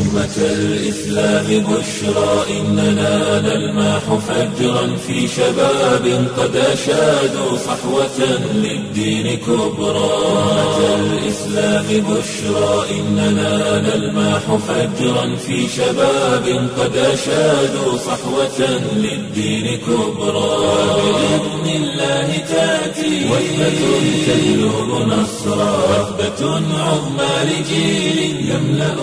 أمة الإسلام بشرى إننا نلمح فجرا في شباب قد أشادوا صحوة للدين كبرى أمة الإسلام بشرى إننا نلمح فجرا في شباب قد أشادوا صحوة للدين كبرى بإذن الله تأتي وثبة تهلب نصرا وثبة عظمى لجيل يملأ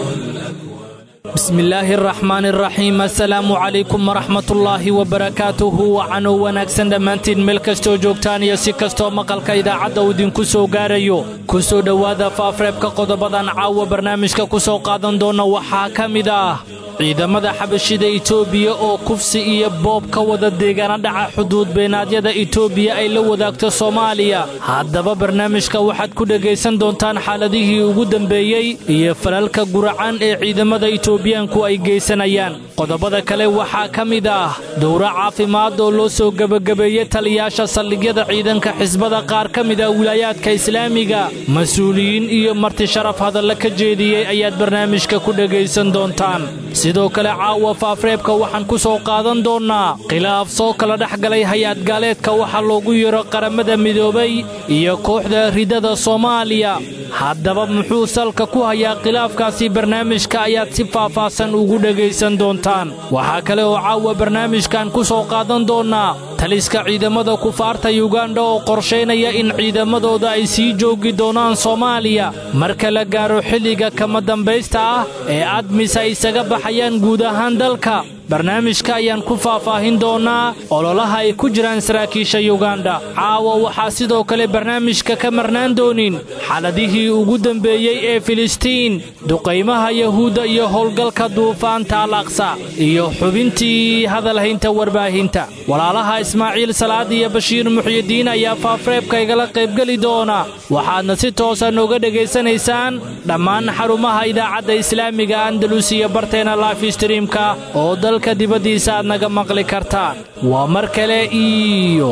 bismillaahi araxmaan araxiim assalaamu calaykum waraxmatullaahi wabarakaatuhu waxaanuu wanaagsan dhammaantiin meel kastoo joogtaan iyo si kastoo maqalka idaacadda uu idinku soo gaarayo ku soo dhowaada faafreebka qodobadan caawa barnaamijka ku soo qaadan doona waxaa ka mid ah ciidamada xabashida itoobiya oo kufsi iyo boob ka wada deegaana dhaca xuduud beenaadyada itoobiya ay la wadaagto soomaaliya haddaba barnaamijka waxaad ku dhegaysan doontaan xaaladihii ugu dambeeyey iyo falalka guracan ee ciidamada itoobiyaanku ay geysanayaan qodobada kale waxaa ka mid ah dowro caafimaad oo loo soo gebagabeeyey taliyaasha saldhigyada ciidanka xisbada qaar ka mid ah wilaayaadka islaamiga mas-uuliyiin iyo marti sharaf hadalla ka jeediyey ayaad barnaamijka ku dhegaysan doontaan sidoo kale caawa faafreebka waxaan ku soo qaadan doonnaa khilaaf soo kala dhex galay hay-ad gaaleedka waxaa loogu yeero qaramada midoobay iyo kooxda ridada soomaaliya haddaba muxuu salka ku hayaa khilaafkaasi barnaamijka ayaad si faahfaahsan ugu dhegaysan doontaan waxaa kale oo caawa barnaamijkan ku soo qaadan doonnaa taliska ciidamada kufaarta yuganda oo qorshaynaya in ciidamadooda ay sii joogi doonaan soomaaliya marka la gaaro xilliga kama dambaysta ah ee admis ay isaga baxayaan guud ahaan dalka barnaamijka ayaan ku faahfaahin doonnaa ololaha ay ku jiraan saraakiisha yuganda caawa waxaa sidoo kale barnaamijka ka marnaan doonin xaaladihii ugu dembeeyey ee filistiin duqaymaha yahuudda iyo howlgalka duufaanta al aqsa iyo xubintii hadalhaynta warbaahinta walaalaha ismaaciil salaad iyo bashiir muxyidiin ayaa faafreebka igala qaybgeli doona waxaadna si toosa nooga dhegaysanaysaan dhammaan xarumaha idaacadda islaamiga andalus iyo barteena lifestreamka oo dalka dibaddiisa aad naga maqli kartaan waa mar kale iyo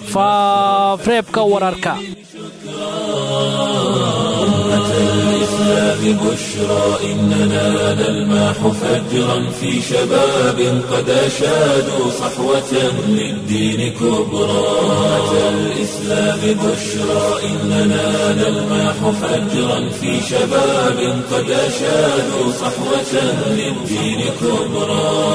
faafreebka wararka الإسلام بشرى إننا نلمح فجرا في شباب قد أشادوا صحوة للدين كبرى أمة الإسلام بشرى إننا نلمح فجرا في شباب قد أشادوا صحوة للدين كبرى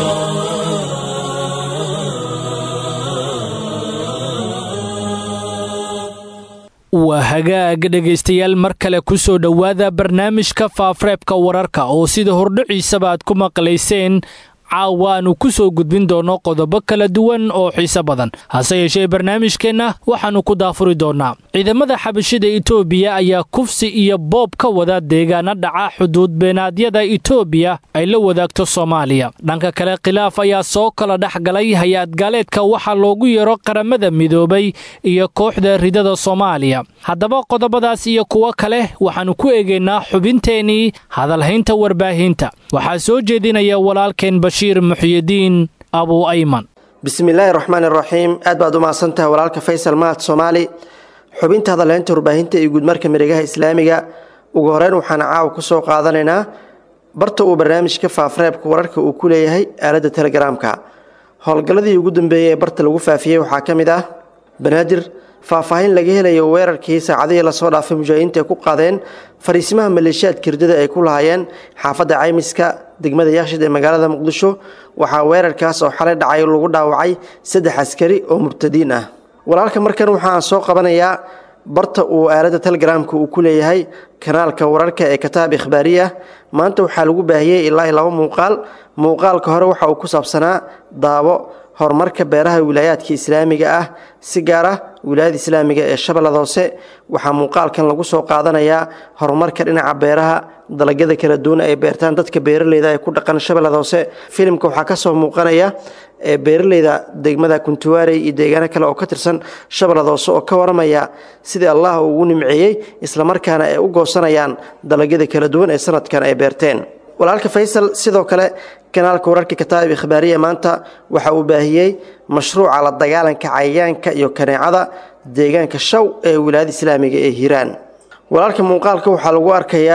waa hagaag dhegaystayaal mar kale ku soo dhowaada barnaamijka faafreebka wararka oo sida hordhiciisaba aad ku maqlayseen caawa aanu ku soo gudbin doonno qodobo kala duwan oo xiise badan hase yeeshee barnaamijkeenna waxaannu ku daafuri doonnaa ciidamada xabashida itoobiya ayaa kufsi iyo boob ka wada deegaana dhaca xuduud beenaadyada itoobiya ay la wadaagto soomaaliya dhanka kale khilaaf ayaa soo kala dhex galay hay-ad gaaleedka waxaa loogu yeero qaramada midoobay iyo kooxda ridada soomaaliya haddaba qodobadaas iyo kuwo kale waxaannu ku eegaynaa xubinteennii hadalhaynta warbaahinta waxaa soo jeedinaya walaalkeen bashiir muxyidiin abu ayman bismillaahi raxmaan iraxiim aad baad u mahadsantahay walaalka faysal mahad soomaali xubinta hadalhaynta warbaahinta iyo guudmarka miregaha islaamiga ugu horeyn waxaan caawa ku soo qaadanaynaa barta uu barnaamijka faafreebka wararka uu ku leeyahay aaladda telegaraamka howlgalladii ugu dambeeyey ee barta lagu faafiyey waxaa ka mid ah banaadir faahfaahin laga helayo weerarkii saacadihii lasoo dhaafay mujaahidiinta ay ku qaadeen fariisimaha maleeshiyaad kirdada ay ku lahaayeen xaafadda caymiska degmada yaakshid ee magaalada muqdisho waxaa weerarkaas oo xalay dhacay lagu dhaawacay saddex askari oo mubtadiin ah walaalka markan waxaan soo qabanayaa barta uu aaladda telegaraamka uu ku leeyahay kanaalka wararka ee kataab ikhbaariya maanta waxaa lagu baahiyey ilaa laba muuqaal muuqaalka hore waxa uu ku saabsanaa daabo horumarka beeraha wilaayaadka islaamiga ah si gaar ah wilaayada islaamiga ee shabeellada hoose waxaa muuqaalkan lagu soo qaadanayaa horumarka dhinaca beeraha dalagyada kala duwan ay beertaan dadka beeraleyda ee ku dhaqan shabeellada hoose filimka waxaa kasoo muuqanaya ee beeraleyda degmada kuntuwaarey iyo deegaano kale oo ka tirsan shabeellada hoose oo ka waramaya sidii allah uu ugu nimceeyey islamarkaana ay u goosanayaan dalagyada kala duwan ee sanadkan ay beerteen walaalka faysal sidoo kale kanaalka wararka kataa'ib ikhbaariya maanta waxa uu baahiyey mashruuca la dagaalanka cayayaanka iyo kaneecada deegaanka shaw ee wilaayada islaamiga ee hiiraan walaalka muuqaalka waxaa lagu arkayaa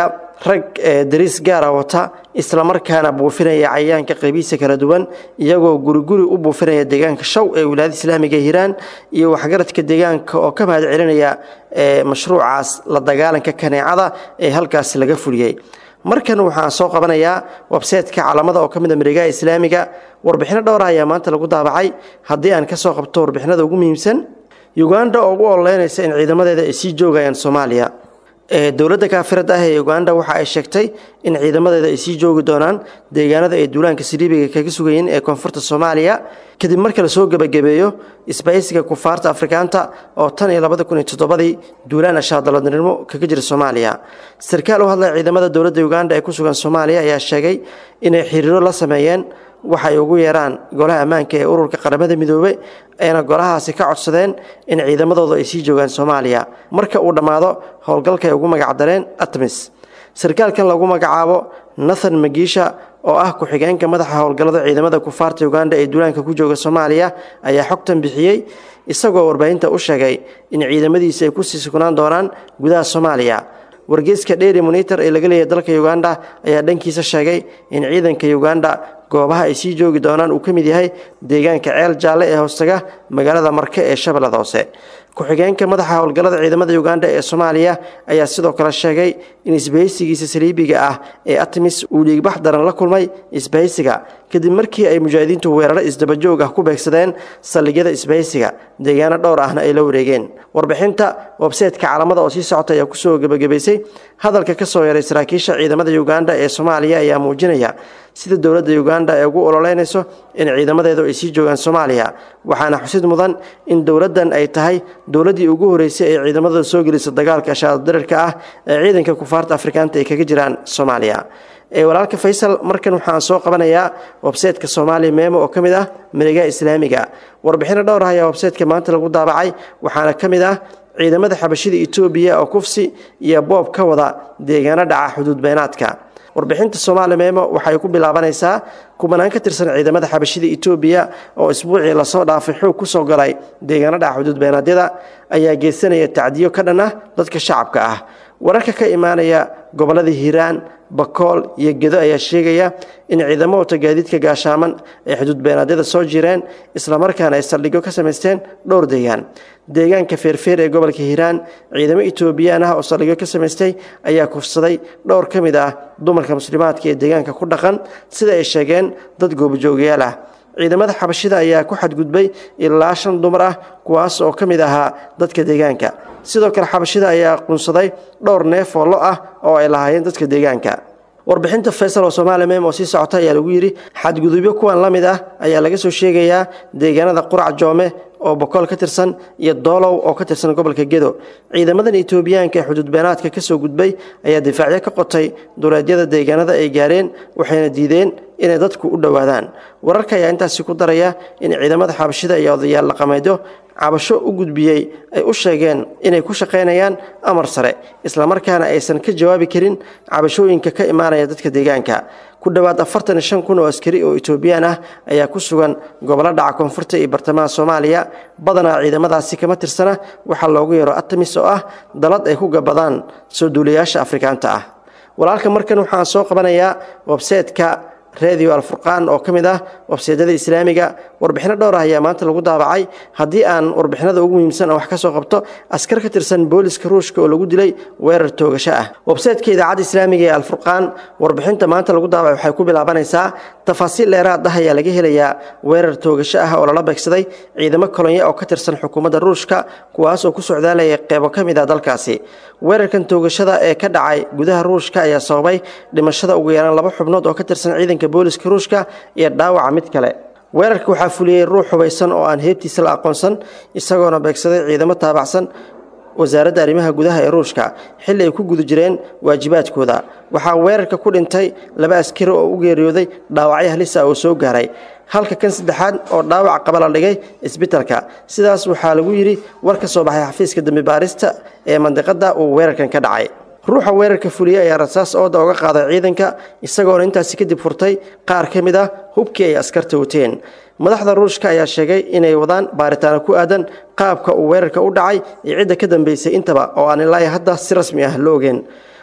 rag dariis gaara wata islamarkaana buufinaya cayayaanka qaybihiisa kala duwan iyagoo guriguri u buufinaya deegaanka shaw ee wilaayada islaamiga hiiraan iyo waxgaradka deegaanka oo ka mahad celinaya mashruucaas la dagaalanka kaneecada ee halkaasi laga fuliyey markan waxaan soo qabanayaa websaytka calamada oo ka mid a mareegaha islaamiga warbixino dhowra ayaa maanta lagu daabacay haddii aan ka soo qabto warbixinada ugu muhiimsan uganda oo ugu ololeynaysa in ciidamadeeda ay sii joogayaan soomaaliya dowladda kaafirada ah ee uganda waxa ay sheegtay in ciidamadeeda ay sii joogi doonaan deegaanada ay duulaanka siriibiga kaga sugayeen ee koonfurta soomaaliya kadib marka lasoo gebagabeeyo isbahaysiga kufaarta afrikaanta oo tan iyo labada kun iyo toddobadii duulaan ashaadaladnimo kaga jira soomaaliya sarkaal u hadlaya ciidamada dowladda uganda ee ku sugan soomaaliya ayaa sheegay inay xiriiro la sameeyeen waxay ugu yeeraan golaha ammaanka ee ururka qaramada midoobe ayna golahaasi ka codsadeen in ciidamadooda ay sii joogaan soomaaliya marka uu dhammaado howlgalka ay ugu magacdareen atmis sarkaalkan lagu magacaabo nathan magiisha oo ah ku-xigeenka madaxa howlgallada ciidamada kufaarta uganda ee duulaanka ku jooga soomaaliya ayaa xogtan bixiyey isagoo warbaahinta u sheegay in ciidamadiisa ay kusii sugnaan doonaan gudaha soomaaliya wargeyska dheeri monitor ee laga leeyahay dalka uganda ayaa dhankiisa sheegay in ciidanka uganda goobaha ay sii joogi doonaan uu ka mid yahay deegaanka ceel jaalle ee hoostaga magaalada marke ee shabeellada hoose ku-xigeenka madaxa howlgallada ciidamada uganda ee soomaaliya ayaa sidoo kale sheegay in isbahaysigiisa saliibiga ah ee atmis uu dhiigbax daran la kulmay isbahaysiga kadib markii ay mujaahidiintu weeraro isdabajoog ah ku beegsadeen saldhigyada isbahaysiga deegaano dhowr ahna ay la wareegeen warbixinta websaytka calamada oo sii socota ayaa kusoo gebagabaysay hadalka ka soo yaray saraakiisha ciidamada uganda ee soomaaliya ayaa muujinaya sida dowladda uganda ay ugu ololeynayso in ciidamadeedu ay sii joogaan soomaaliya waxaana xusid mudan in dowladdan ay tahay dowladdii ugu horeysay ee ciidamadooda soo gelisa dagaalka ashaadadirarka ah ee ciidanka kufaarta afrikaanta ay kaga jiraan soomaaliya ee walaalka faysal markan waxaan soo qabanayaa websaytka soomaaliya meemo oo ka mid ah mareegaha islaamiga warbixino dhowr ah ayaa websaytka maanta lagu daabacay waxaana ka mid ah ciidamada xabashida etoobiya oo kufsi iyo boob ka wada deegaano dhaca xuduud beenaadka warbixinta soomaali meemo waxay ku bilaabanaysaa kubanaan ka tirsan ciidamada xabashida etoobiya oo isbuucii lasoo dhaafay xoog ku soo galay deegaano dhaca xuduud beenaadyada ayaa geysanaya tacdiyo ka dhan ah dadka shacabka ah wararka ka imaanaya gobollada hiiraan bakool iyo gedo ayaa sheegaya in ciidamo wata gaadiidka gaashaaman ay xuduud beenaadyada soo jireen islamarkaana ay saldhigyo ka samaysteen dhowr deegaan deegaanka feerfeer ee gobolka hiiraan ciidamo etoobiyaan ah oo saldhigyo ka samaystay ayaa kufsaday dhowr ka mid ah dumarka muslimaadka ee deegaanka ku dhaqan sida ay sheegeen dad goobajoogayaal ah ciidamada xabashida ayaa ku xadgudbay ilaa shan dumar ah kuwaas oo ka mid ahaa dadka deegaanka sidoo kale xabashida ayaa qunsaday dhowr neef oo lo ah oo ay lahaayeen dadka deegaanka warbixinta faysal oo soomaaliya mem oo sii socota ayaa lagu yidhi xadgudubyo kuwan la mid ah ayaa laga soo sheegayaa deegaanada qurac joome oo bokool ka tirsan iyo doolow oo ka tirsan gobolka gedo ciidamadan etoobiyaanka ee xuduud beenaadka ka soo gudbay ayaa difaacyo ka qotay duleedyada deegaanada ay gaareen waxayna diideen inay dadku u dhowaadaan wararka ayaa intaasi ku daraya in ciidamada xabashida iyo odayaal dhaqameedyo cabasho u gudbiyey ay u sheegeen inay ku shaqaynayaan amar sare islamarkaana aysan ka jawaabi karin cabashooyinka ka imaanaya dadka deegaanka ku dhowaad afartan iyo shan kun oo askari oo etoobiyaan ah ayaa ku sugan gobollo dhaca koonfurta iyo bartamaha soomaaliya badanaa ciidamadaasi kama tirsana waxaa loogu yeero atamis oo ah dalad ay ku gabadaan soo duulayaasha afrikaanta ah walaalka markan waxaan soo qabanayaa websaytka radio alfurqaan oo ka mid ah websaydyada islaamiga warbixino dhowr ah ayaa maanta lagu daabacay haddii aan warbixinada ugu muhiimsan wax ka soo qabto askar ka tirsan booliska ruushka oo lagu dilay weerar toogasho ah websaytka idaacadda islaamiga ee alfurqaan warbixinta maanta lagu daabacay waxay ku bilaabanaysaa tafaasiil dheeraad ah ayaa laga helayaa weerar toogasho ah oo lala beegsaday ciidamo kolonya oo ka tirsan xukuumadda ruushka kuwaas oo ku socdaalaya qeybo ka mid ah dalkaasi weerarkan toogashada ee ka dhacay gudaha ruushka ayaa sababay dhimashada ugu yaraan laba xubnood oo ka tirsan ciidanka booliska ruushka iyo dhaawaca mid kale weerarka waxaa fuliyey ruux hubaysan oo aan heebtiisa la aqoonsan isagoona beegsaday ciidamo taabacsan wasaaradda arrimaha gudaha ee ruushka xilli ay ku guda jireen waajibaadkooda waxaa weerarka ku dhintay laba askari oo u geeriyooday dhaawacyo halisa oo soo gaaray halka kan saddexaad oo dhaawac qaba la dhigay isbitalka sidaas waxaa lagu yidhi war ka soo baxay xafiiska dembi baarista ee mandiqadda uu weerarkan ka dhacay ruuxa weerarka fuliyey ayaa rasaas ooda uga qaaday ciidanka isagoona intaasi kadib furtay qaar ka mid ah hubkii ay askarta wateen madaxda ruushka ayaa sheegay inay wadaan baaritaano ku aadan qaabka uu weerarka u dhacay iyo cidda ka dambeysay intaba oo aan ilaahi hadda si rasmi ah lo ogeen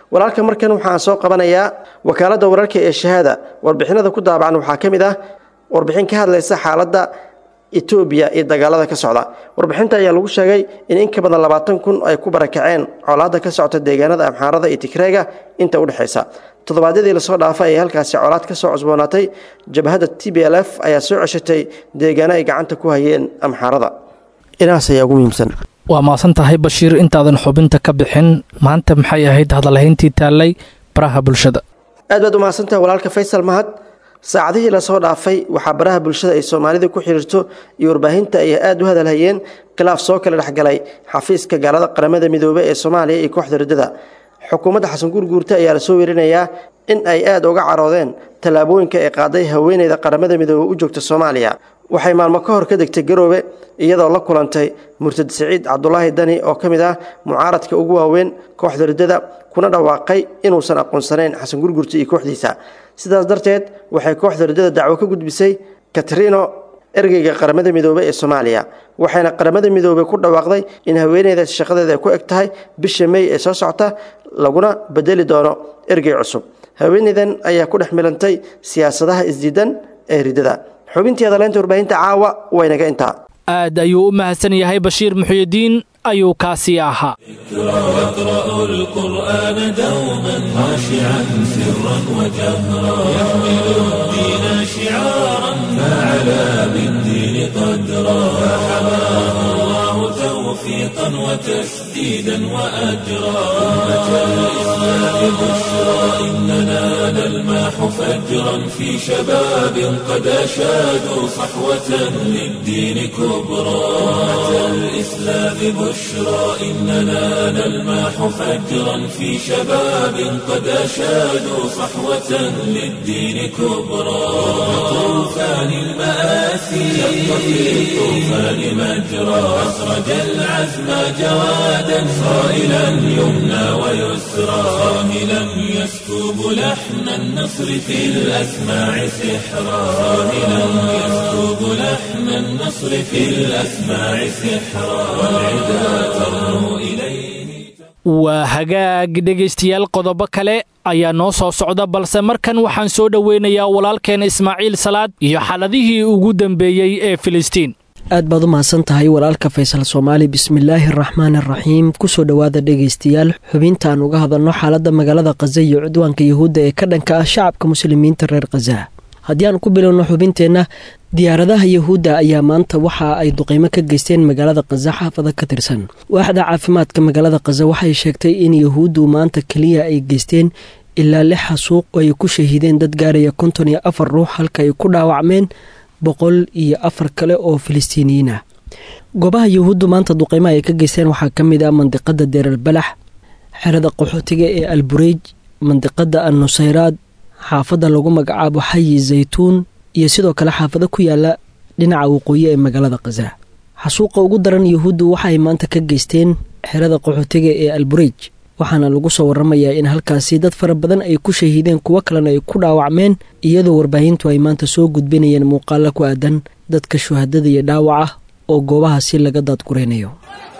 walaalka markan waxaan soo qabanayaa wakaaladda wararka ee shahaada warbixinada ku daabacan waxaa ka mid ah warbixin ka hadlaysa xaaladda etoobiya iyo dagaalada ka socda warbixinta ayaa lagu sheegay in in ka badan labaatan kun ay ku barakaceen colaadda ka socota deegaanada amxaarada iyo tigreega inta udhexaysa toddobaadyadii lasoo dhaafay ayay halkaasi colaad ka soo cusboonaatay jabhadda t b l f ayaa soo ceshatay deegaano ay gacanta ku hayeen amxaarada inahaas ayaa ugu muhiimsan waa maasan tahay bashiir intaadan xubinta ka bixin maanta maxay ahayd hadalhayntii taallay baraha bulshada aad baad u mahadsantahay walaalka faysal mahad saacadihii lasoo dhaafay waxaa baraha bulshada ay soomaalida ku xiriirto iyo warbaahinta ay aad u hadalhayeen khilaaf soo kala dhexgalay xafiiska gaalada qaramada midoobe ee soomaaliya iyo kooxda riddada xukuumadda xasan gurguurta ayaa lasoo werinayaa in ay aad uga caroodeen tallaabooyinka ay qaaday haweeneyda qaramada midoobe u joogta soomaaliya waxay maalmo ka hor ka degtay garoobe iyadoo la kulantay murtad siciid cabdulaahi dani oo ka mid ah mucaaradka ugu waaweyn kooxda riddada kuna dhawaaqay inuusan aqoonsanayn xasan gurgurta iyo kooxdiisa sidaas darteed waxay kooxda riddada dacwo ka gudbisay katrino ergeyga qaramada midoobe ee soomaaliya waxayna qaramada midoobe ku dhawaaqday in haweeneydaas shaqadeeda ay ku eg tahay bisha mey ee soo socota laguna bedeli doono ergey cusub haweeneydan ayaa ku dhex milantay siyaasadaha isdiidan ee riddada xubintii adaleynta warbaahinta caawa waynaga intaa aad ayuu u mahadsan yahay bashiir muxyidiin ayuu kaasii ahaa يقرأ القرآن دوما خاشعا سرا وجهرا يحمل الدين شعارا فعلى بالدين قدرا فحماه الله توفيقا وتسديدا وأجرا أمة الإسلام بشرى إننا نلماح فجرا في شباب قد أشادوا صحوة للدين كبرى أمة الإسلام بشرى إننا نلماح فجرا في شباب قد أشادوا صحوة للدين كبرى طوفان المآسي شق في الطوفان مجرى أسرج العزم جوادا صائلا يمنى ويسرى صاهلا يسكب لحن النصر في الأسماع سحرا صاهلا يسكب لحن النصر في الأسماع سحرا والعدا ترنو إليه waa hagaag dhegaystayaal qodobo kale ayaa noo soo socda balse markan waxaan soo dhoweynayaa walaalkeen ismaaciil salaad iyo xaladihii ugu dambeeyey ee filistiin aad baad u mahadsan tahay walaalka faysal soomaali bismillaahi araxmaan araxiim kusoo dhowaada dhegaystayaal xubinta aan uga hadalno xaaladda magaalada khaza iyo cudwaanka yuhuudda ee ka dhanka ah shacabka muslimiinta reer khaza haddii aan ku bilowno xubinteenna diyaaradaha yuhuudda ayaa maanta waxa ay duqeymo ka geysteen magaalada khaza xaafada ka tirsan waaxda caafimaadka magaalada khaza waxay sheegtay in yuhuuddu maanta keliya ay geysteen ilaa lix xasuuq oo ay ku shahiideen dad gaaraya konton iyo afar ruux halka ay ku dhaawacmeen boqol iyo afar kale oo filistiiniyiin ah goobaha yuhuuddu maanta duqeymaha ay ka geysteen waxaa ka mid ah mandiqada deerar balax xerada qaxootiga ee albureej mandiqada al nusayraad xaafadda lagu magacaabo xayi zaytuun iyo sidoo kale xaafado ku yaala dhinaca waqooyi ee magaalada khaza xasuuqa ugu daran yuhuuddu waxaay maanta ka geysteen xerada qaxootiga ee albureej waxaana lagu soo waramayaa in halkaasi dad fara badan ay ku shahiideen kuwo kalena ay ku dhaawacmeen iyadoo warbaahintu ay maanta soo gudbinayeen muuqaalo ku aadan dadka shuhadada iyo dhaawac ah oo goobahaasi laga daadguraynayo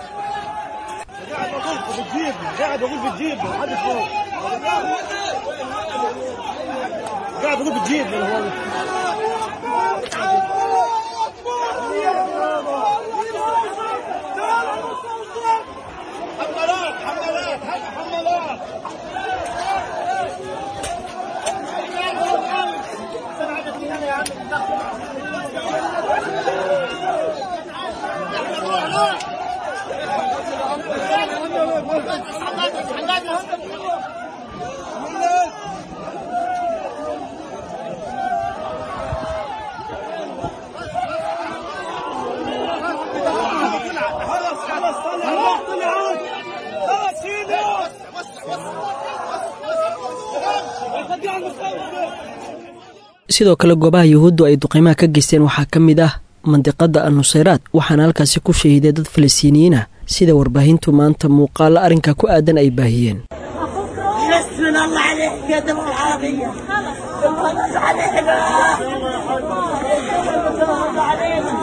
sidoo kale goobaha yuhuuddu ay duqeymaha ka geysteen waxaa ka mid ah mandiqada al nusayraad waxaana halkaasi ku shahiiday dad falastiiniyiin ah sida warbaahintu maanta muuqaalo arrinka ku aadan ay baahiyeen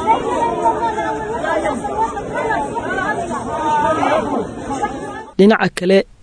dhinaca kale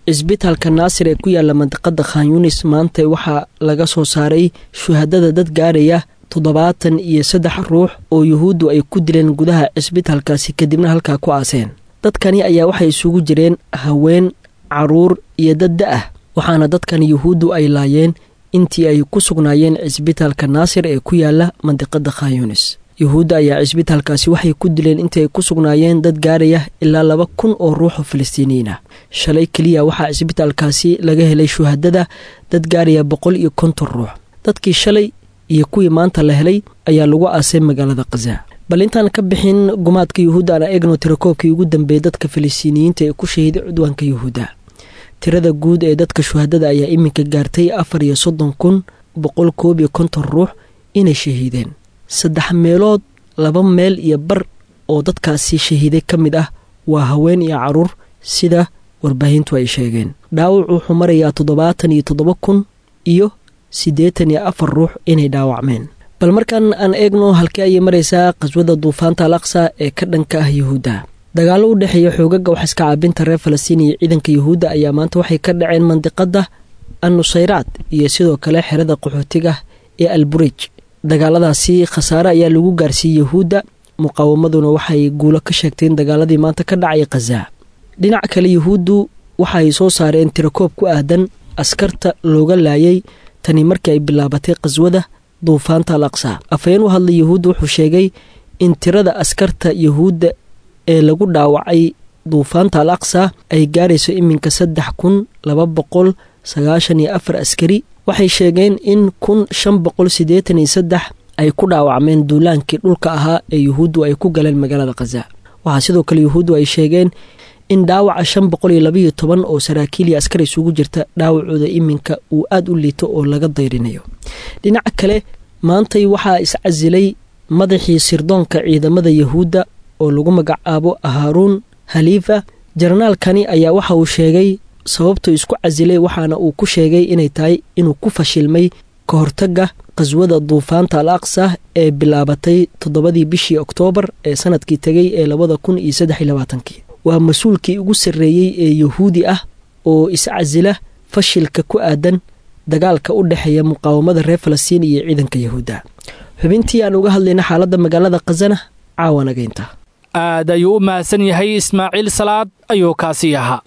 cisbitaalka naasir ee ku yaala mandiqada khan yunis maanta waxaa laga soo saaray shuhadada dad gaaraya toddobaatan iyo saddex ruux oo yuhuuddu ay ku dileen gudaha cisbitaalkaasi kadibna halkaa ku aaseen dadkani ayaa waxay isugu jireen haween caruur iyo dad da-ah waxaana dadkan yuhuuddu ay laayeen intii ay ku sugnaayeen cisbitaalka naasir ee ku yaala mandiqada khan yunis yuhuudda ayaa cisbitaalkaasi waxay ku dileen intii ay ku sugnaayeen dad gaaraya ilaa laba kun oo ruux oo falastiiniyiin ah shalay keliya waxaa cisbitaalkaasi laga helay shuhadada dad gaaraya boqol iyo konton ruux dadkii shalay iyo kuwii maanta la helay ayaa lagu aasay magaalada khaza bal intaan ka bixin gumaadka yuhuudda ana eegno tirakoobkii ugu dambeeyey dadka falastiiniyiinta ee ku shahiiday cudwaanka yuhuudda tirada guud ee dadka shuhadada ayaa iminka gaartay afar iyo soddon kun boqol koob iyo konton ruux inay shahiideen saddex meelood laba meel iyo bar oo dadkaasi shahiiday ka mid ah waa haween iyo caruur sida warbaahintu ay sheegeen dhaawac wuxuu marayaa toddobaatan iyo toddoba kun iyo siddeetan iyo afar ruux inay dhaawacmeen bal markaan aan eegno halkii ayay maraysaa qaswada duufaanta al aqsa ee ka dhanka ah yuhuudda dagaallo u dhexeeya xoogaga wax iska caabinta reer falastiin iyo ciidanka yuhuudda ayaa maanta waxay ka dhaceen mandiqada annusayraad iyo sidoo kale xerada qaxootiga ee alburij dagaaladaasi khasaare ayaa lagu gaarsiiyey yuhuudda muqaawamaduna waxay guulo ka sheegteen dagaaladii maanta ka dhacay khaza dhinaca kale yuhuuddu waxaay soo saareen tirakoob ku aadan askarta looga laayay tani markii ay bilaabatay qaswada duufaanta al aqsa afhayeen u hadlay yuhuudda wuxuu sheegay in tirada askarta yuhuudda ee lagu dhaawacay duufaanta al aqsa ay gaarayso iminka saddex kun laba boqol sagaashan iyo afar askari waxay sheegeen in kun shan boqol siddeetan iyo saddex ay ku dhaawacmeen duulaankii dhulka ahaa ee yuhuuddu ay ku galeen magaalada khaza waxaa sidoo kale yuhuuddu ay sheegeen in dhaawaca shan boqol iyo labaiyo toban oo saraakiil iyo askar isugu jirta dhaawacooda iminka uu aada u liito oo laga dayrinayo dhinaca kale maantay waxaa iscasilay madaxii sirdoonka ciidamada yuhuudda oo lagu magacaabo haaruun haliifa jarnaalkani ayaa waxa uu sheegay sababtuu isku casilay waxaana uu ku sheegay inay tahay inuu ku fashilmay ka hortagga qaswada duufaanta al aqsa ee bilaabatay toddobadii bishii oktoobar ee sanadkii tegay ee labada kun iyo saddex iyo labaatankii waa mas-uulkii ugu sarreeyey ee yuhuudi ah oo iscasila fashilka ku aadan dagaalka u dhexeeya muqaawamada reer falastiin iyo ciidanka yuhuudda xubintii aan uga hadlayna xaaladda magaalada khazana caawanageynta aad ayuu u mahadsan yahay ismaaciil salaad ayuu kaasii ahaa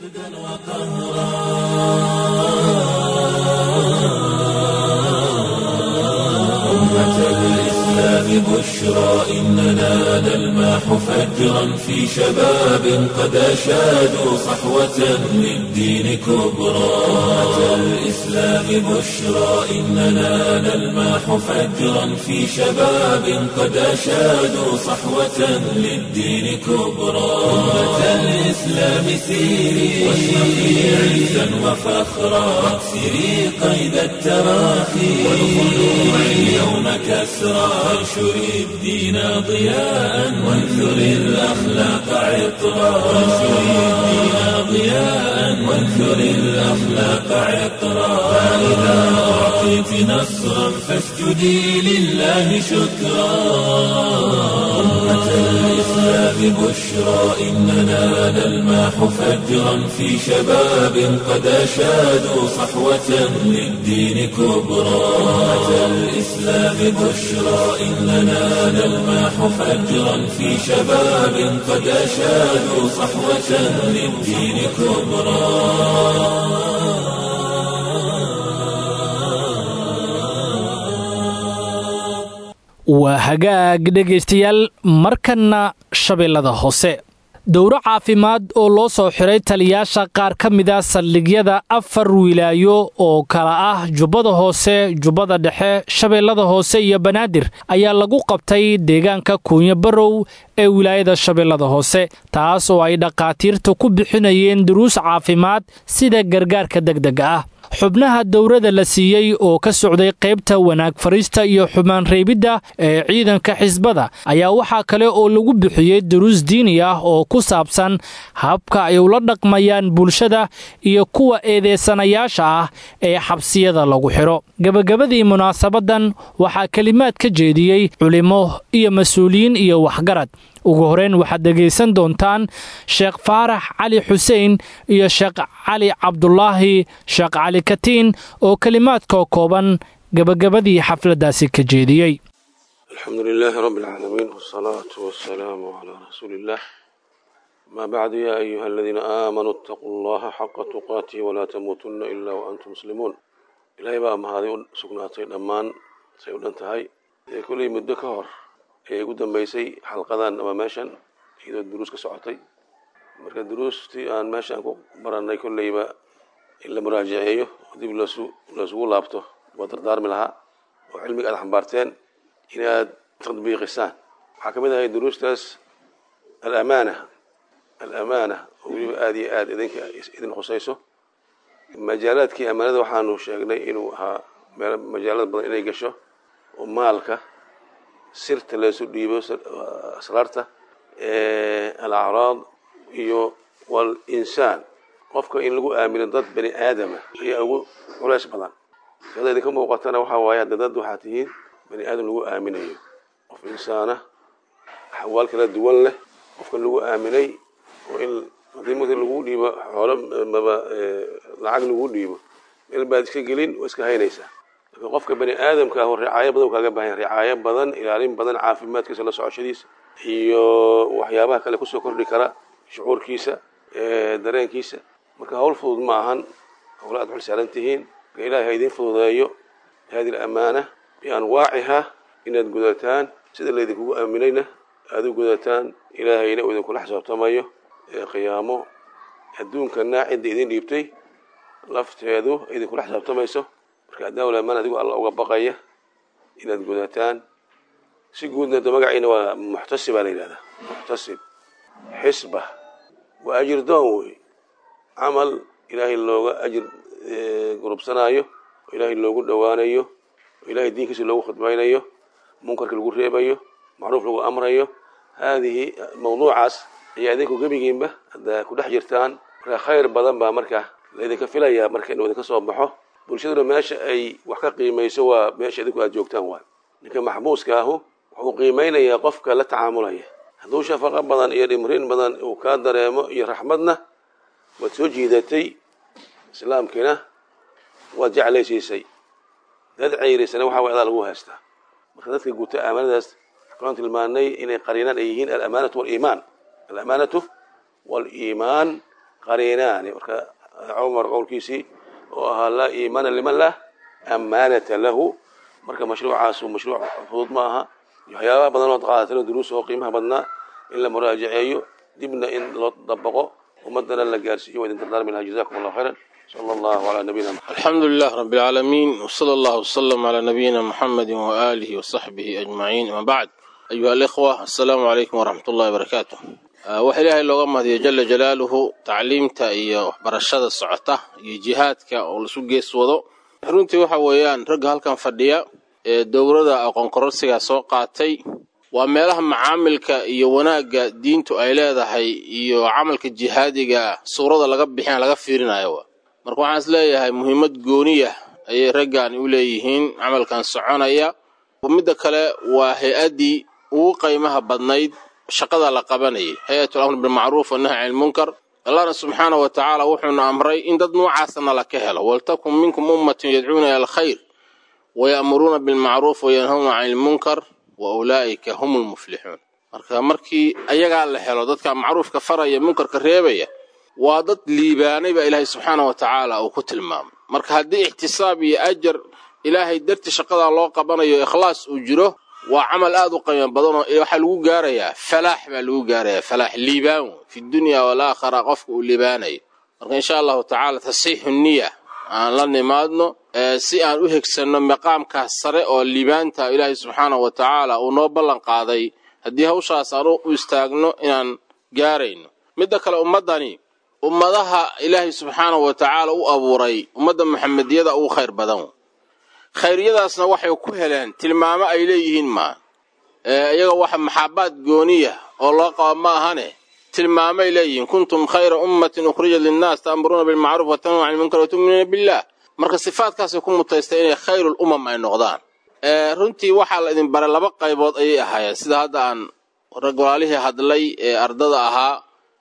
بشرى إننا نلماح فجرا في شباب قد أشادوا صحوة للدين كبرى أتى الإسلام بشرى إننا نلماح فجرا في شباب قد أشادوا صحوة للدين كبرى أمة الإسلام سيري واشرقي عزا وفخرا واكسري قيد التراخي والخلوع اليوم كسرى وانشر الدين ضياء وانثر الأخلاق عطرا وانشر الدين ضياء وانثر الأخلاق عطرا فإذا أعطيت نصرا فاسجدي لله شكرا أمة الإسلام بشرى إننا نلماح فجرا في شباب قد أشادوا صحوة للدين كبرى أمة الإسلام بشرى إننا نلماح فجرا في شباب قد أشادوا صحوة للدين كبرى waa hagaag dhegaystayaal markanna shabeellada hoose dowro caafimaad oo loo soo xiray taliyaasha qaar ka mida saldhigyada afar wilaayo oo kala ah jubbada hoose jubbada dhexe shabeellada hoose iyo banaadir ayaa lagu qabtay deegaanka kuunyo barow ee wilaayada shabeellada hoose taas oo ay dhakhaatiirta ku bixinayeen duruus caafimaad sida gargaarka degdega ah xubnaha dowrada la siiyey oo ka socday qaybta wanaag fariista iyo xumaan reebidda ee ciidanka xisbada ayaa waxaa kale oo lagu bixiyey duruus diini ah oo ku saabsan habka ay ula dhaqmayaan bulshada iyo kuwa eedeysanayaasha ah ee xabsiyada lagu xidho gebagabadii munaasabadan waxaa kelimaad ka jeediyey culimo iyo mas-uuliyiin iyo waxgarad ugu horeyn waxaad dhegaysan doontaan sheekh faarax cali xuseen iyo sheekh cali cabdulaahi sheekh cali katiin oo kelimaadkoo kooban gebagabadii xafladdaasi ka jeediyey الحمد لله رب العالمين والصلاة والسلام على رسول الله ما بعد يا أيها الذين آمنوا اتقوا الله حق تقاته ولا تموتن إلا وأنتم مسلمون إلهي بقى ما هذه سكناتين أمان سيقول انتهي كل مدة كهر قدام بيسي حلقة أما ماشان إذا الدروس كسعتي مركز الدروس تي أن ماشان كو برنا كل يبقى إلا مراجعيه ودي بلسو بلسو لابته ودردار منها وعلمك على حنبارتين inaad tadbiiqisaan waxaa ka mid ahay duruustaas alamaana alamaana oo weliba aada iyo aada idinka idin khusayso majaalaadkii amaanada waxaanu sheegnay inuu ahaa meel majaalad badan inay gasho oo maalka sirta laysu dhiibo asraarta alacraad iyo walinsaan qofka in lagu aamino dad bani aadama ayaa ugu culays badan sada idinka muuqatana waxaa waaye hadda dad waxaa tihiin bani aadam lagu aaminayo qof insaana axwaal kala duwan leh qofka lagu aaminay oo in haddii marka lagu dhiibo xoolo maba lacag lagu dhiibo meel baad iska gelin oo iska haynaysaa laakiin qofka bani aadamka ah ricaayo badan kaaga baahan ricaayo badan ilaalin badan caafimaadkiisa la socoshadiisa iyo waxyaabaha kale kusoo kordhi kara shucuurkiisa dareenkiisa marka hawl fudud ma ahan hawla aad xul saaran tihiin marka ilahay ha idiin fududeeyo hadi amaana bianwaaciha inaad gudataan sida laydinkugu aaminayna aada u gudataan ilaahayna uu idinkula xisaabtamayo ee qiyaamo adduunkana cidda idin dhiibtay lafteedu idinkula xisaabtamayso marka addaawlamaan adigu alla uga baqaya inaad gudataan si guudna de magaciina waa muxtasib baa la yidhahdaa muxtasib xisba waa ajir doon wey camal ilaahay looga ajir gurubsanaayo oo ilaahay loogu dhowaanayo ilahay diinkiisa loogu khidmaynayo munkarka lagu reebayo macruuf lagu amrayo haadihi mawduucaas ayaa idinku gebigiinba haddaa ku dhex jirtaan marka khayr badan baa marka laydinka filayaa marka inuu idinka soo baxo bulshaduna meesha ay wax ka qiimayso waa meesha idinku aad joogtaan waay ninka maxbuuska ahu wuxuu qiimaynayaa qofka la tacaamulaya hadduu shafaqo badan iyo dhimrin badan uu kaa dareemo iyo raxmadna waad soo jiidatay islaamkiina waad jeclaysiisay dad ceyrisana waxa way adaa lagu haystaa marka dadka guta amaanadaas waxaan tilmaanay inay qariinaan ay yihiin alamaanatu waliimaan alamaanatu waliimaan qariinaani marka cumar qowlkiisii oo ahaa laa iimaana liman lah amaanata lahu marka mashruucaas mashruuc fudud ma aha waxyaabaha badan oo qaadatana duruus oo qiimaha badnaa in la muraajaceeyo dibna in loo dabaqo ummadana la gaarsiiyo waa idin dardaarmi lahaa jazakum allahu khayran صلى الله على نبينا محمد الحمد لله رب العالمين وصلى الله وسلم على نبينا محمد وآله وصحبه أجمعين أما بعد أيها الإخوة السلام عليكم ورحمة الله وبركاته waxa ilaahay looga mahadiyo jala jalaaluhu tacliimta iyo waxbarashada socota iyo jihaadka oo lasu gees wado runtii waxa weeyaan ragga halkan fadhiya ee dowladda aqoon kororsigaa soo qaatay waa meelaha macaamilka iyo wanaagga diintu ay leedahay iyo camalka jihaadiga suurada laga bixin laga fiirinayo marka waxaan is leeyahay muhiimad gooniya ayay raggan u leeyihiin camalkan soconaya midda kale waa hay-addii ugu qiimaha badnayd shaqada la qabanayay hay-atul amr bilmacruuf wannahy can ilmunkar allahna subxaana wa tacaala wuxuuna amray in dad noocaasana la ka helo waltakun minkum ummatun yadcuuna ila alkhayr waya'muruuna bilmacruuf wayanhawna can ilmunkar wa ulaa'ika hum lmuflixuun marka markii ayagaa la helo dadka macruufka faraya munkarka reebaya waa dad liibaanay baa ilaahay subxaana wa tacaala uu ku tilmaamay marka haddii ixtisaab iyo ajar ilaahay darti shaqadaa loo qabanayo ikhlaas uu jiro waa camal aad u qiimo badanoo waxaa lagu gaarayaa falaax baa lagu gaarayaa falaax liibaan fi dunya walaakhira qofka uu liibaanayo marka insha allahu tacaala tasiixu niya aan la nimaadno si aan u hegsanno maqaamkaas sare oo liibaanta ilaahay subxaana wa tacaala uu noo ballan qaaday haddii hawshaas aan u istaagno inaan gaarayno midda kale ummaddani ummadaha ilaahay subxaana wa tacaala u abuuray ummadda maxamediyada ugu khayr badan khayryadaasna waxay ku heleen tilmaamo ay leeyihiin maa iyaga waxa maxaabaad gooniya oo loo qaba ma ahane tilmaamay leeyihiin kuntum khayra ummatin ukhrijat linnaas ta'muruuna bilmacruuf wa tanhuuna cani lmunkar wa tu'minuuna billah marka sifaadkaasay ku mutaystay inay khayrul umam ay noqdaan runtii waxaa la idin baray laba qaybood ayay ahaayeen sida hadda aan rag walaalihii hadlay ee ardada ahaa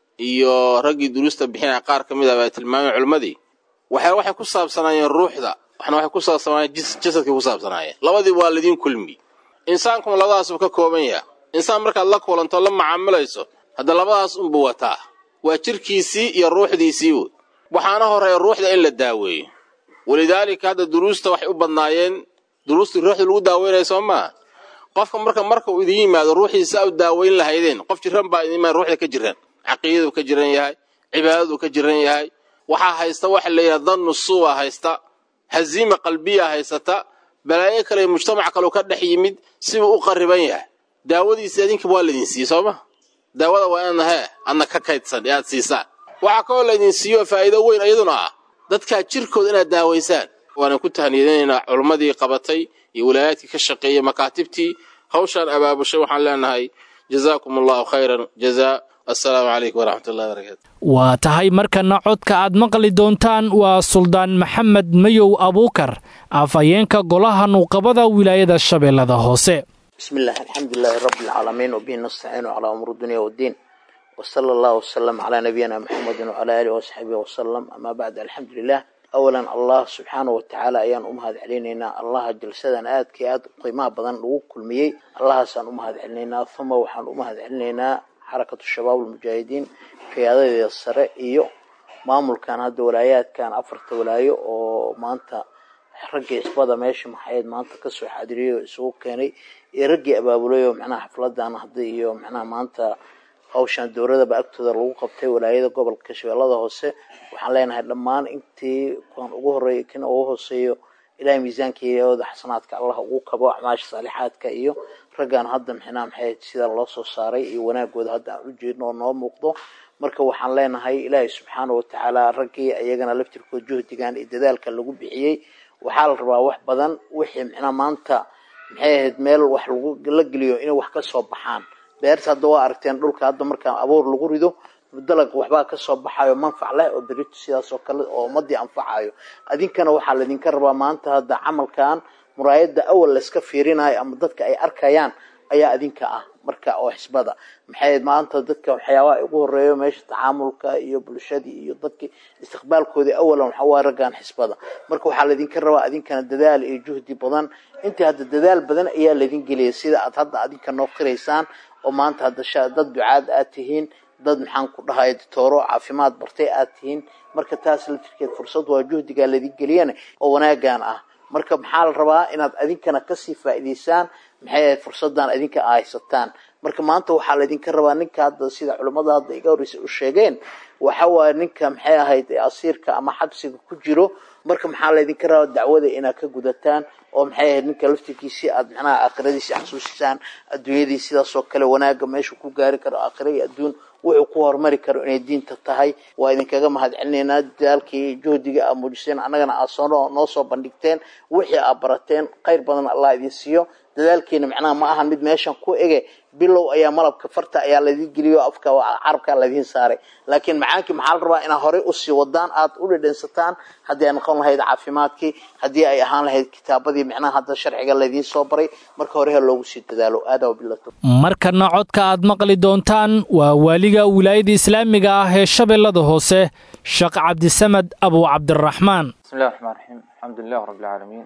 iyo raggii duruusta bixinaya qaar ka mid ah baa tilmaameen culimmadii waxay waxay ku saabsanaayeen ruuxda waxna waxay ku saabsanaayeen jasadkay ku saabsanaayeen labadii waa laydin kulmi insaankuma labadaasuu ka kooban yaha insaan markaad la kulanto la macaamilayso hadda labadaas unbuu wataa waa jirkiisii iyo ruuxdiisii woy waxaana horeeya ruuxda in la daaweeyo walidaalika hadda duruusta waxay u badnaayeen duruustii ruuxda lagu daaweynaya soo maa qofka marka marka uu idin yimaado ruuxiisa u daaweyn lahaydeen qof jiran baa idin yimaada ruuxda ka jiran caqiidadu ka jiran yahay cibaadadu ka jiran yahay waxaa haysta waxa la yidhaha dannu suwa haysta haziima qalbiya haysata balaayo kale mujtamac kaleu ka dhex yimid sibuu u qariban yahay daawadiisi adinka waa laydin siiye soo ma daawada waa inaadna hee adna ka kaydsan ee aad siisaan waxaa kaloo laydin siiyo faa'iido weyn iyaduna ah dadkaa jirkooda inaad daawaysaan waanan ku tahniyadinaynaa culummadii qabatay iyo walaayaadkii ka shaqeeyey makaatibtii hawshaan abaabushay waxaan leenahay jazaakum allahu khayran jazaa assalaamu calaykum waraxmat ullahi barakatu waa tahay markana codka aad maqli doontaan waa suldaan maxamed mayow abuukar afhayeenka golaha nuuqabada wilaayada shabeellada hoose بسم الله الحمد لله رب العالمين وبه نستعين على أمر الدنيا والدين وصلى الله وسلم على نبينا محمد وعلى آله وصحبه وسلم أما بعد الحمد لله أولا الله سبحانه وتعالى أيان أمهد علينا الله جلسدا آد كي آد قيمة بدن لغو كل ميي الله سان أمهد علينا ثم وحان أمهد علينا حركة الشباب المجاهدين في هذا السراء إيو maamul kan hadda walaayaad kan afarta walaayo oo maanta raggii isbada meesha maxayd maanta kasoo xaadiriyo isugu keenay iyo raggii abaabulay oo macnaha xafladan hadda iyo macnaha maanta hawshan dowladaba agtooda lagu qabtay walaayada gobolka shabeellada hoose waxaan leenahay dhammaan intii kuwan ugu horeeya kan ugu hooseeyo ilaahay miisaankeeda xasanaadka allah ugu kabo acmaasha saalixaadka iyo raggan hadda mxnaa maxay sida loo soo saaray iyo wanaagooda hadda aan u jeedno oo noo muuqdo marka waxaan leenahay ilaahay subxaana watacaala raggii iyagana laftirkood juhdigan iyo dadaalka lagu bixiyey waxaa la rabaa wax badan wixii micnaa maanta maxay ahayd meel wax lagu la geliyo inay wax ka soo baxaan beerta hadda waa aragteen dhulka hadda markaa abuur lagu rido dalag waxbaa kasoo baxayo manfac leh oo berito sidaas oo kale oo ummadii anfacayo adinkana waxaa laydinka rabaa maanta hadda camalkan muraayada awal layska fiirinayo ama dadka ay arkayaan ayaa adinka ah marka oo xisbada maxay maanta dadka waxyaabaha ugu horeeyo meesha tacaamulka iyo bulshadii iyo dadkii istiqbaalkoodii awalan waxa waa raggan xisbada marka waxaa laydinka rabaa adinkana dadaal iyo juhdi badan intii hadda dadaal badan ayaa laydin geliyay sida aad hadda adinka noo qiraysaan oo maanta hadda dad ducaad aad tihiin dad maxaan ku dhahay ditooro caafimaad bartay aad tihiin marka taas laftirkeed fursad waa juhdigaa laydin geliyana oo wanaagan ah marka maxaa la rabaa inaad adinkana kasii faa'iidaysaan maxay ahayd fursadan adinka a haysataan marka maanta waxaa laydinka rabaa ninka hadda sida culimmada hadda iga horreysay u sheegeen waxa waaye ninka maxay ahayd asiirka ama xabsiga ku jiro marka maxaa laydinka rabaa dacwada inaad ka gudataan oo maxay ahayd ninka laftirkiisii aad macnaha aakhiradiisi xasuusisaan adduunyadii sidaasoo kale wanaaga meeshu ku gaari karo aakhira iyo adduun wuxuu ku horumari karo inay diinta tahay waa idinkaga mahad celinaynaa dadaalkii juhdiga aad muujiseen annagana aad soo noo soo bandhigteen wixii aad barateen khayr badan allah idin siiyo dadaalkiina macnaha ma ahan mid meeshan ku ege bilow ayaa malabka farta ayaa laydin geliyo afka carabkaa laydiin saaray laakiin macaankii maxaa la rabaa inaad horey usii wadaan aad u dhedhensataan haddii ay noqon lahayd caafimaadkii haddii ay ahaan lahayd kitaabadii macnaha hadda sharciga laydiin soo baray marka hore ha loogu sii dadaalo aada wabilato markana codka aad maqli doontaan waa waaliga wilaayada islaamiga ah ee shabeellada hoose sheekh cabdisamed abu cabdiraxmaan بسم الله الرحمن الرحيم الحمد لله رب العالمين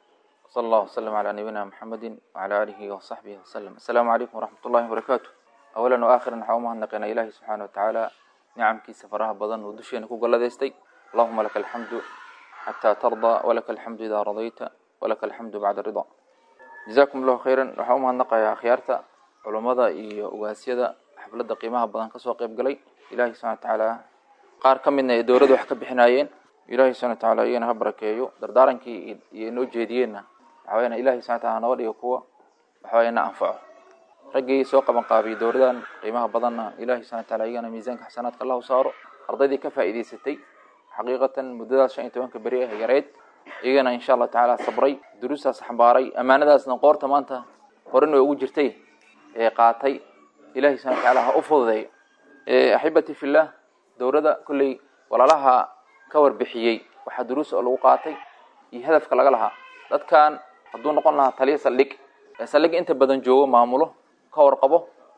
صلى الله وسلم على نبينا محمد وعلى آله وصحبه وسلم السلام عليكم ورحمة الله وبركاته أولا وآخرا حوما نقينا إلهي سبحانه وتعالى نعم كي سفرها بضن ودشينا كوكو لديستي اللهم لك الحمد حتى ترضى ولك الحمد إذا رضيت ولك الحمد بعد الرضا جزاكم الله خيرا حوما نقى يا خيارتا علماء إيو واسيدا حفلة قيمها بضن كسوا قيب قلي إلهي سبحانه وتعالى qaar ka midna ee dowladda wax ka bixinaayeen ilaahay subhana watacaala iyana ha barakeeyo dardaarankii iyo noo jeediyeenna waxa weyaan ilahay subhana wataala nabad iyo kuwa waxa weya na anfaco raggii soo qaban qaabiyey dowladan qiimaha badanna ilahay subhana wataala iyagana miisaanka xasanaadka allahu saaro ardaydii ka faa'iidaysatay xaqiiqatan muddadaas shan iyo tobanka beri ah yareed iyagana insha allahu tacaala sabray duruustaas xambaaray ammaanadaasna qoorta maanta horena ugu jirtay ee qaatay ilahay subhana watacaala ha u fududeeyo axibati fillah dowladda kolley walaalaha ka warbixiyey waxaa duruus oo lagu qaatay iyo hadafka laga lahaa dadkan hadduu noqon lahaa taliya saldhig ee saldhig inta badan joogo maamulo ka warqabo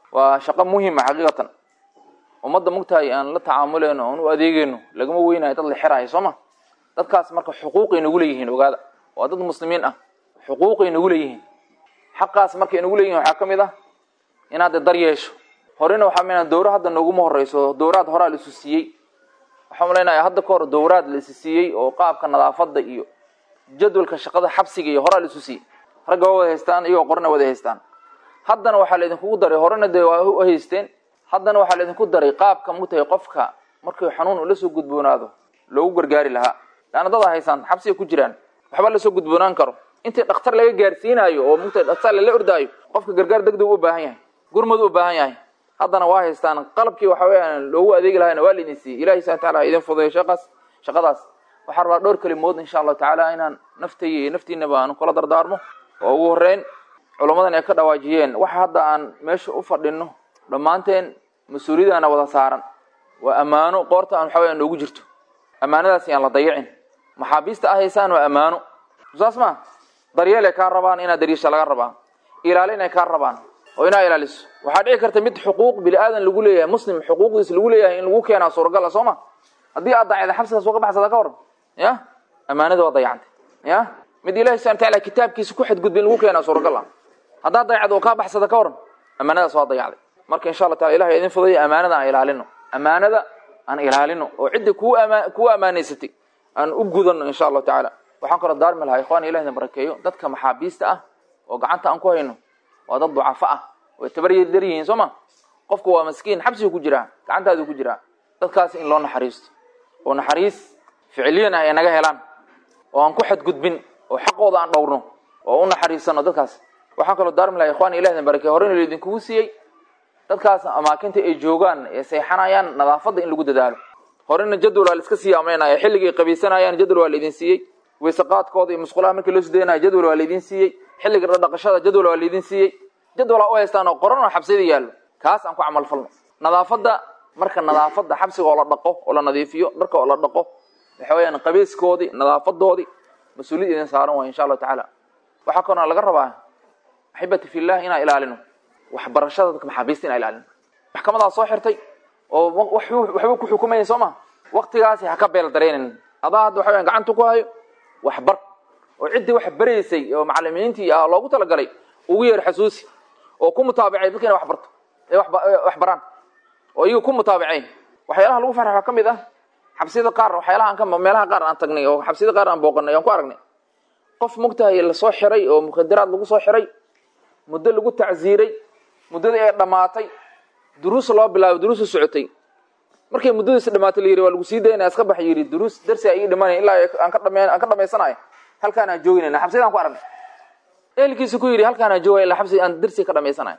waa shaqo muhima xaqiiqatan ummadda mugtahay aan la tacaamuleyno oon u adeegeyno lagama weynayo dad la xiraayo soo ma dadkaas marka xuquuqay nagu leeyihiin ogaada waa dad muslimiin ah xuquuqay nagu leeyihiin xaqaas markay nagu leeyihin waxaa ka mid ah inaad de dar yeesho horena waxaa mina dowra hadda nooguma horeyso dowraad horaa la isu siiyey waxaan malaynayaa hadda ka hor dowraad la isu siiyey oo qaabka nadaafadda iyo jadwalka shaqada xabsiga iyo horaa la isu siiyey ragga waa wada haystaan iyagoo qorana wada haystaan haddana waxaa laydinkugu daray horena dee waa u haysteen haddana waxaa laydinku daray qaabka mugtahay qofka markii xanuun uu lasoo gudboonaado loogu gargaari lahaa laana dad a haysaan xabsiga ku jiraan waxba lasoo gudboonaan karo intii dhakhtar laga gaarsiinaayo oo mugtahay dhakhtar lala ordaayo qofka gargaar degdeg u baahan yahay gurmad u baahan yahay haddana waa haystaan qalabkii waxa weyaan loogu adeegi lahayna waa laydin siiyey ilahi subana taala idin fudeeyo shaqaas shaqadaas waxaa rabaa dhowr kelimood insha allahu tacaala inaan naftay iyo naftiinaba aan kula dardaarmo oo ugu horeyn culummadan ay ka dhawaajiyeen waxa hadda aan meesha u fadhino dhammaanteen mas-uuliyadaana wada saaran waa ammaano qoorta aan waxa weya noogu jirto ammaanadaas yaan la dayicin maxaabiista ah haysaan waa ammaano saas ma daryeelay kaa rabaan inaad dariisha laga rabaa ilaalinay kaa rabaan oo inaa ilaaliso waxaa dhici karta mid xuquuq bini aadan lagu leeyahay muslim xuquuqdiis lagu leeyahay in lagu keenaa suuragala soo ma haddii aad dacda xabsigaas uga baxsada ka waran ya ammaanada waa dayacantay ya mid ilahi subana taala kitaabkiisa ku xadgudba in lagu keenaa suuragal ah haddaad dayacdo oo kaa baxsada ka waran ammaanadaas waa dayacday marka insha allah taala ilahay idin fudayo ammaanada aan ilaalino ammaanada aan ilaalino oo cidda kuu ama kugu ammaanaysatay aan u gudano insha allahu tacaala waxaan kaloo daarmi lahaa ikhwan ilahi idin barakeeyo dadka maxaabiista ah oo gacanta aan ku hayno waa dad ducafo ah way tabaryadar yihiin soo ma qofku waa maskiin xabsigu ku jiraa gacantaadu ku jiraa dadkaas in loo naxariisto oo naxariis ficiliyan ah ay naga helaan oo aan ku xadgudbin oo xaqooda aan dhowrno oo u naxariisano dadkaas waxaan kaloo daarmi lahaa ikhwan ilahi idin barakeeyo horena laydinkugu siiyey dadkaas amaakinta ay joogaan ee seexanayaan nadaafadda in lagu dadaalo horena jadwal waa la iska sii amreynaya xilligay qabaysanayaan jadwal waa laydin siiyey weyseqaadkooda iyo musqulaha markii loo sideynaya jadwal waa laydin siiyey xilliga dhaqashada jadwal waa laydin siiyey jadwalaa u haystaan oo qoran oo xabsiyada yaallo kaas aan ku camal falno nadaafadda marka nadaafadda xabsiga oo la dhaqo oo la nadiifiyo dharka oo la dhaqo waxa weyaan qabayskoodii nadaafadoodii mas-uuliyad idin saaran waay insha allahu tacaala waxaa kaloo laga rabaa axibati fillah inaan ilaalino waxbarashada dadka maxaabiista inaan ilaalino maxkamadaa soo xirtay oo waxba ku xukumayay soo ma waktigaasi ha ka beel dareenin adaa hadda waxa weyan gacanta ku hayo waxbar oo ciddii wax baraysay oo macalimiintii ah loogu talagalay ugu yeer xasuusi oo ku mutaabacay dadka ina wax barto ee wax baraan oo iyaga ku mutaabaceyn waxyaalaha lagu farxa waxaa ka mid ah xabsiyada qaar waxyaalaha aan ka meelaha qaar aan tagnay oo xabsiyada qaar aan booqanay aan ku aragnay qof mugtahay lasoo xiray oo mukhadaraad lagu soo xiray muddo lagu tacsiiray muddadii ay dhammaatay duruus loo bilaabay duruusu socotay markay muddadiisi dhamaatay la yidhi waa lagu sii daynaya iska bax yidhi duruus darsi ay ii dhimanaya ilaa aan ka dhame aan ka dhamaysanayo halkaan aan jooginayna xabsiyadaan ku aragnay ehelkiisu ku yidhi halkaan aan joogaya ilaa xabsi aan darsi ka dhamaysanayo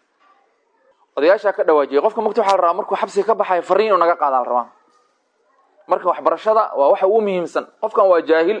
odayaashaa ka dhawaajiyay qofka mugta waxaa la rabaa markuu xabsiga ka baxayo fariin inuu naga qaada la rabaa marka waxbarashada waa waxa ugu muhiimsan qofkan waa jaahil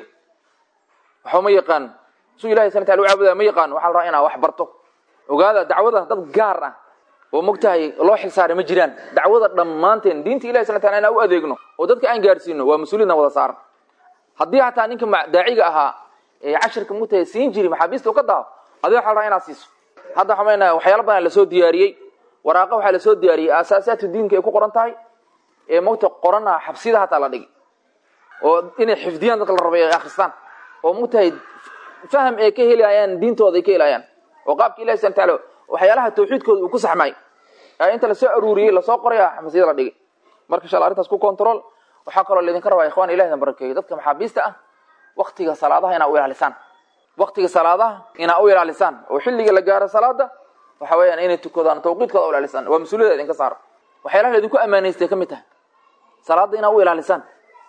waxba ma yaqaan suu ilahay sana taala u caabudaa ma yaqaan waxaa la rabaa inaa wax barto ogaada dacwada dad gaar ah oo mogtahay loo xilsaaray ma jiraan dacwada dhammaanteen diinta ilahi sana taala inaan u adeegno oo dadka aan gaarsiino waa mas-uuliyadna wada saaran haddii hataa ninka daaciga ahaa ee cashirka mugtahay siin jiri maxaabiista u ka daaho adiga waxa la rabaa inaad siiso hadda waxaa maynaa waxyaala badan lasoo diyaariyey waraaqa waxaa lasoo diyaariyey aasaasaadka diinka ay ku qoran tahay ee mogta qorana xabsida hataa la dhigi oo inay xifdiyaan dadka la rabay ay akristaan oo mogtahay faham ay ka helayaan diintooda ay ka helayaan oo qaabka ilahi subana taala waxyaalaha tawxiidkooda uu ku saxmay ee inta lasoo aruuriyey lasoo qoraya xabsiyada la dhigay marka insha alla arrintaas ku control waxaa kaloo laydinka rabaa ikhwan ilahi idin barakeeyo dadka maxaabiista ah waktiga salaadaha inaa u ilaalisaan waktiga salaadaha inaa u ilaalisaan oo xilliga la gaaro salaada waxa weeyaan inay tukadaan tawqiidkooda u ilaalisaan waa mas-uuliyada idinka saara waxyaalaha laydinku ammaanaystay ka mid tahay salaada inaa u ilaalisaan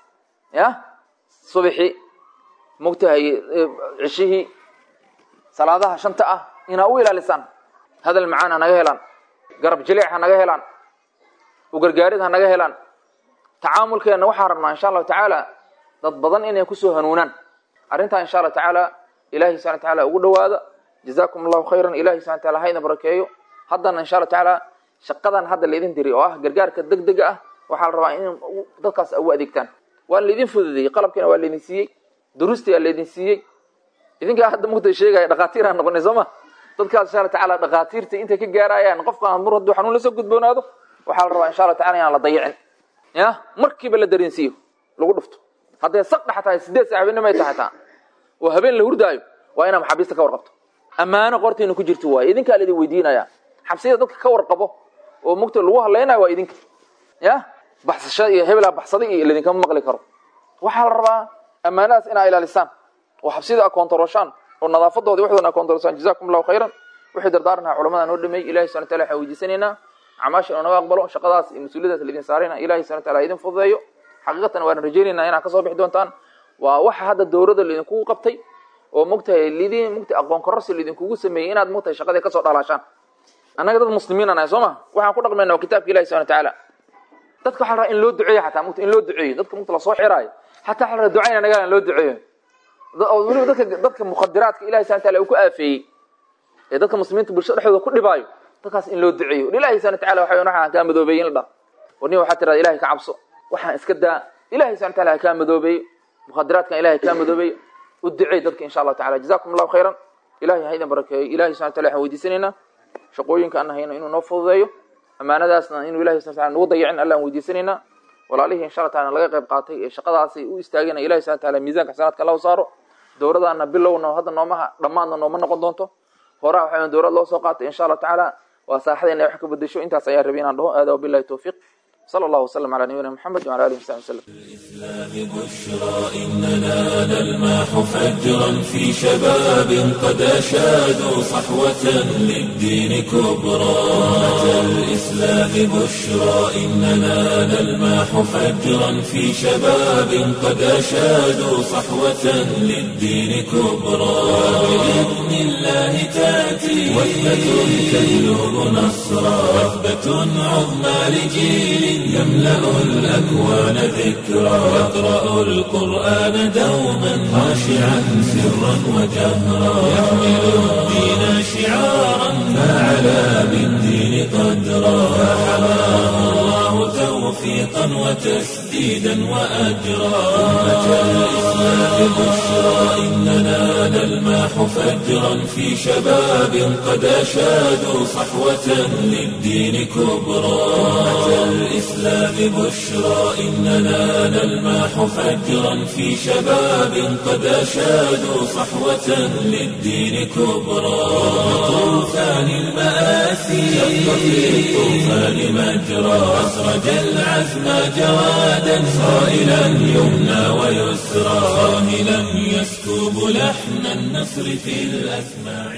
ya subixi mogtahay cishihii salaadaha shanta ah inaa u ilaalisaan hadal macaan ha naga helaan garab jilic ha naga helaan ugargaarid ha naga helaan tacaamulkeenna waxaan rabnaa insha allahu tacaala dad badan inay kusoo hanuunaan arrintaa insha allahu tacaala ilahi subana taala ugu dhawaada jazakum allahu khayran ilahi subana taala hayna barakeeyo haddana insha allahu tacaala shaqadan hadda laydin diri oo ah gargaarka deg dega ah waxaa la rabaa in dadkaas ugu adeegtaan waa laydin fududeeyey qalabkiina waa laydin siiyey duruustii aa laydin siiyey idinkaa hadda mugta sheegaya dhakhaatiir aan noqonay soo ma dadkaas insha alla tacala dhakhaatiirta intay ka gaarayaan qofka mur hadduu xanuun lasoo gudboonaado waxaa la rabaa insha alla tacala inaan la dayicin ya markiiba la dareensiiyo lagu dhufto hadday saq dhex tahay sideed saac habeenimo ay tahay taa oo habeen la hurdaayo waa inaa maxaabiista ka warqabto ammaano qortiina ku jirto waaye idinkaa laidin weydiinaya xabsiyada dadka ka warqabo oo mugta lagu hadlaynayo waa idinka ya baxsashada iyo hebelaa baxsaday iyo laidinkama maqli karo waxaa la rabaa ammaanadaas inaa ilaalisaan oo xabsiyada a koontarooshaan oo nadaafadoodi waxdooda a koontaroosaan jazakum allahu khayran wixii dardaarnaha culamada noo dhameeyey ilahi subana wataala waxaan weydiisanaynaa acmaasha inuu naga aqbalo shaqadaas iyo mas-uuliyadaas laidin saarayna ilahi subana wataala idin fududeeyo xaqiiqatan waan rajaynaynaa inaad kasoo bixi doontaan waa waxa hadda dowladda laidinkugu qabtay oo mugtahay lidin mugtahay aqoon kororsi laidinkugu sameeyey inaad mugtahay shaqadii kasoo dhalaashaan annaga dad muslimiin anahay soo ma waxaan ku dhaqmayna waa kitaabka ilahi subana watacaala dadka waxa la rabaa in loo duceeyo xataa mugta in loo duceeyo dadka mugta lasoo xiraayo xataa waxa la rabaa ducayna nagaa in loo duceeyo oo weliba dadka dadka mukhadiraadka ilahi subana wataala uu ku aafeeyey ee dadka muslimiinta bulshada dhexdooda ku dhibaayo dadkaas in loo duceeyo ilahi subana wataala waxa waxaan kaa madoobeeyey in la dhah war nin waxaa tirada ilahay ka cabso waxaan iska daa ilahi subana wataala ha kaa madoobeeyo mukhadiraadkan ilahay kaa madoobeeyo u duceey dadka insha allahu tacala jazakum allahu khayran ilahay ha idin barakeeyo ilahi subana wataala waxaan weydiisanaynaa shaqooyinka aan hayno inuu noo fududeeyo ammaanadaasna inuu ilahi subana wataala nagu dayicin allaan weydiisanaynaa walaalihii insha allah taala laga qayb qaatay ee shaqadaasay u istaageen ilahi subana wataala miisanka xasanaadka allahu saaro dowladaana bilowna hadda noomaha dhammaadna nooma noqon doonto horaa waxaa dowlad loo soo qaatay insha allah tacaala waa saaxadayna wax ka bedesho intaas ayaa rabay inaan dhaho aada wabillahi towfiiq صلى الله وسلم على نبينا محمد وعلى اله وصحبه وسلم. الإسلام بشرى إننا نلمح فجرا في شباب قد أشادوا صحوة للدين كبرى أتى الإسلام بشرى إننا نلمح فجرا في شباب قد أشادوا صحوة للدين كبرى بإذن الله تأتي وثبة تجلب نصرا وثبة عظمى لجيل يملأ الأكوان ذكرا يقرأ القرآن دوما خاشعا سرا وجهرا يحمل الدين شعارا فعلى بالدين قدرا فحماه الله توفيقا وتسديدا وأجرا أمة الإسلام بشرى إننا نلمح فجرا في شباب قد أشادوا صحوة للدين كبرى أمة الإسلام بشرى إننا نلمح فجرا في شباب قد أشادوا صحوة للدين كبرى طوفان المآسي شق في الطوفان مجرى أسرج العزم جوادا صائلا يمنى ويسرى صاهلا يسكب لحن النصر في الأسماع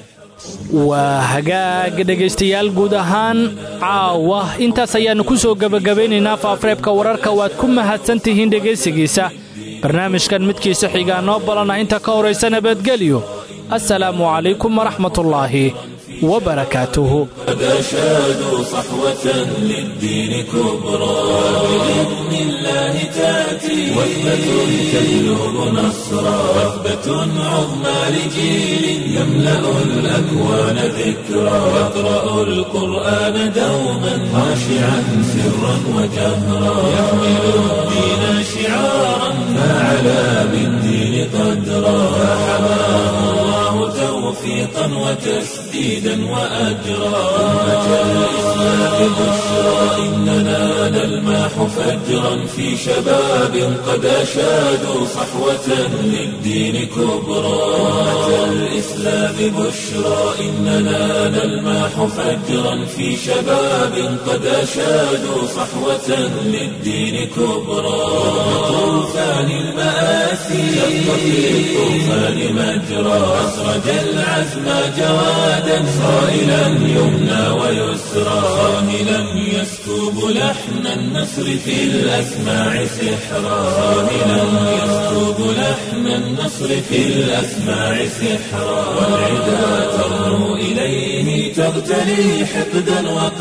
waa hagaag dhegaystayaal guud ahaan caawa intaas ayaannu ku soo gebagabaynaynaa faafreebka wararka waad ku mahadsan tihiin dhegaysigiisa barnaamijkan midkiisa xigaa noo balana inta ka horaysa nabadgelyo assalaamu calaykum waraxmatullaahi وبركاته قد أشادوا صحوة للدين كبرى بإذن الله تأتي وثبة تجلب نصرا وثبة عظمى لجيل يملأ الأكوان ذكرا يقرأ القرآن دوما خاشعا سرا وجهرا يحمل الدين شعارا فعلى بالدين قدرا فحماه الله توفيقا وتسديدا وأجرا أمة الإسلام بشرى إننا نلمح فجرا في شباب قد أشادوا صحوة للدين كبرى أمة الإسلام بشرى إننا نلمح فجرا في شباب قد أشادوا صحوة للدين كبرى طوفان المآسي شق في الطوفان مجرى أسرج العزم جوادا صائلا يمنى ويسرى صاهلا يسكب لحن النصر في الأسماع سحرا صاهلا يسكب لحن النصر في الأسماع سحرا والعدا ترنو إليه تغتلي حقدا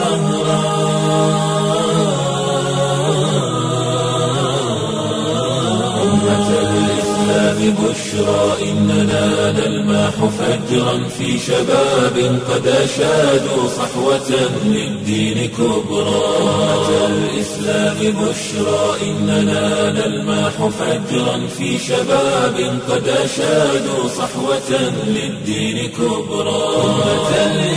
وقهرا أمة الإسلام بشرى إننا نلمح فجرا في شباب قد أشادوا صحوة للدين كبرى أمة الإسلام بشرى إننا نلمح فجرا في شباب قد أشادوا صحوة للدين كبرى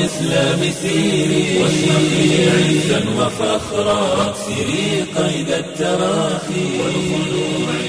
الإسلام سيري واشرقي عزا وفخرا واكسري قيد التراخي والخلوع